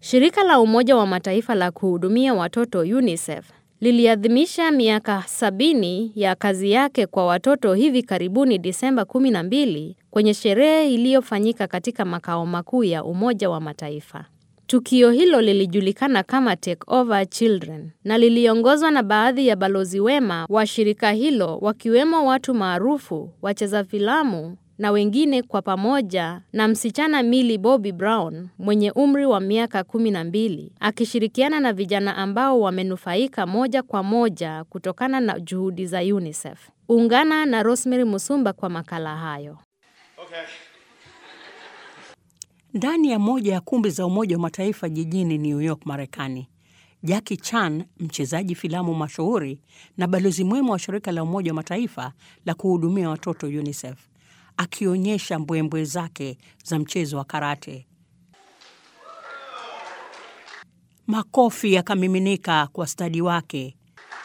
Shirika la Umoja wa Mataifa la kuhudumia watoto UNICEF liliadhimisha miaka sabini ya kazi yake kwa watoto hivi karibuni Disemba 12 kwenye sherehe iliyofanyika katika makao makuu ya Umoja wa Mataifa. Tukio hilo lilijulikana kama Take Over Children na liliongozwa na baadhi ya balozi wema wa shirika hilo wakiwemo watu maarufu, wacheza filamu na wengine kwa pamoja na msichana Millie Bobby Brown mwenye umri wa miaka 12 akishirikiana na vijana ambao wamenufaika moja kwa moja kutokana na juhudi za UNICEF. Ungana na Rosemary Musumba kwa makala hayo. Ndani ya moja ya kumbi za Umoja wa Mataifa jijini New York, Marekani, Jackie Chan, mchezaji filamu mashuhuri na balozi mwema wa shirika la Umoja wa Mataifa la kuhudumia watoto UNICEF, akionyesha mbwembwe zake za mchezo wa karate. Makofi yakamiminika kwa stadi wake.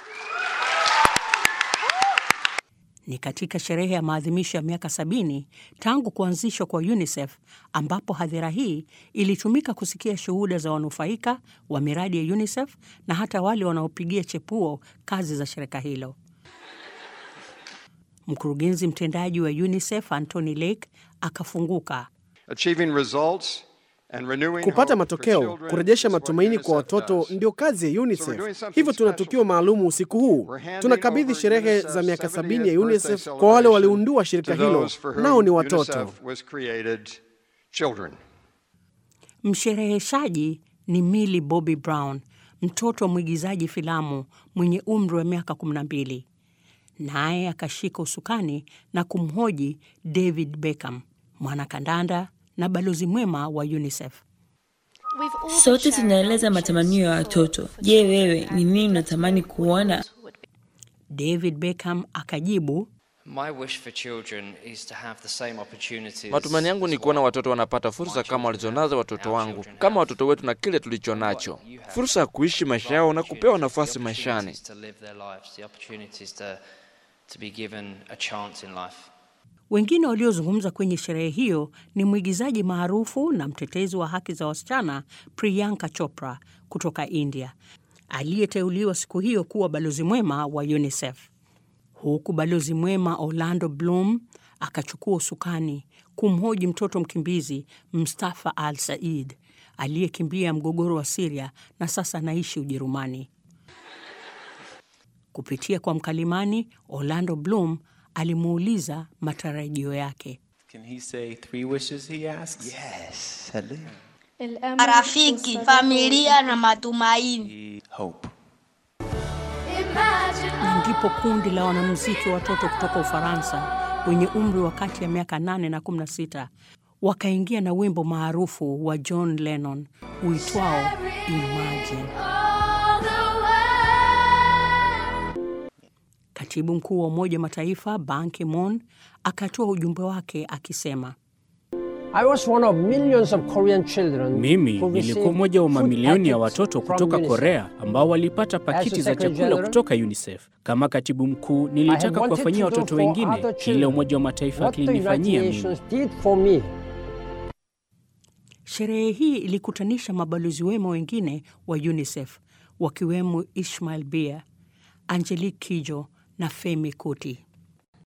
Ni katika sherehe ya maadhimisho ya miaka sabini tangu kuanzishwa kwa UNICEF ambapo hadhira hii ilitumika kusikia shuhuda za wanufaika wa miradi ya UNICEF na hata wale wanaopigia chepuo kazi za shirika hilo. Mkurugenzi mtendaji wa UNICEF Anthony Lake akafunguka. Achieving results and renewing Kupata hope for matokeo, children kurejesha is what matumaini kwa UNICEF watoto does. ndio kazi ya So we're doing UNICEF. something Hivyo tuna special tukio maalum usiku huu. We're handing Tunakabidhi over sherehe UNICEF's za miaka 70th sabini ya birthday UNICEF kwa wale celebration waliundua shirika to hilo, those for whom nao ni watoto. UNICEF was created, children. Mshereheshaji ni Millie Bobby Brown, mtoto wa mwigizaji filamu mwenye umri wa miaka 12. Naye akashika usukani na kumhoji David Beckham, mwanakandanda na balozi mwema wa UNICEF. Sote tunaeleza matamanio ya watoto. Je, wewe ni nini unatamani kuona? David Beckham akajibu, My wish for children is to have the same opportunities. Matumani yangu ni as kuona what watoto wanapata my fursa children kama walizonazo have, watoto our wangu, children kama have. watoto wetu na kile tulicho nacho, fursa ya kuishi maisha yao na kupewa nafasi maishani. To live their lives, the opportunities to, to be given a chance in life. Wengine waliozungumza kwenye sherehe hiyo ni mwigizaji maarufu na mtetezi wa haki za wasichana Priyanka Chopra kutoka India, aliyeteuliwa siku hiyo kuwa balozi mwema wa UNICEF, huku balozi mwema Orlando Bloom akachukua usukani kumhoji mtoto mkimbizi Mustafa Al Said aliyekimbia mgogoro wa Siria na sasa anaishi Ujerumani. Kupitia kwa mkalimani, Orlando Bloom alimuuliza matarajio yake. Can he say three wishes he asks? marafiki, familia na matumaini. Hope. Na ndipo kundi la wanamuziki wa watoto kutoka Ufaransa wenye umri wa kati ya miaka 8 na 16 wakaingia na wimbo maarufu wa John Lennon uitwao Imagine. Katibu mkuu wa Umoja wa Mataifa Ban Ki-moon akatoa ujumbe wake akisema, I was one of millions of Korean children Mimi who nilikuwa received mmoja wa food mamilioni ya packets watoto from kutoka UNICEF. Korea ambao walipata pakiti za Secretary chakula General, kutoka UNICEF. Kama katibu mkuu, I nilitaka have wanted kuwafanyia to do watoto for wengine other kile children Umoja wa Mataifa what the United kilinifanyia mimi. Nations did for me. Sherehe hii ilikutanisha mabalozi wema wengine wa UNICEF wakiwemo Ishmael Bia, Angelique Kijo na Femi Kuti.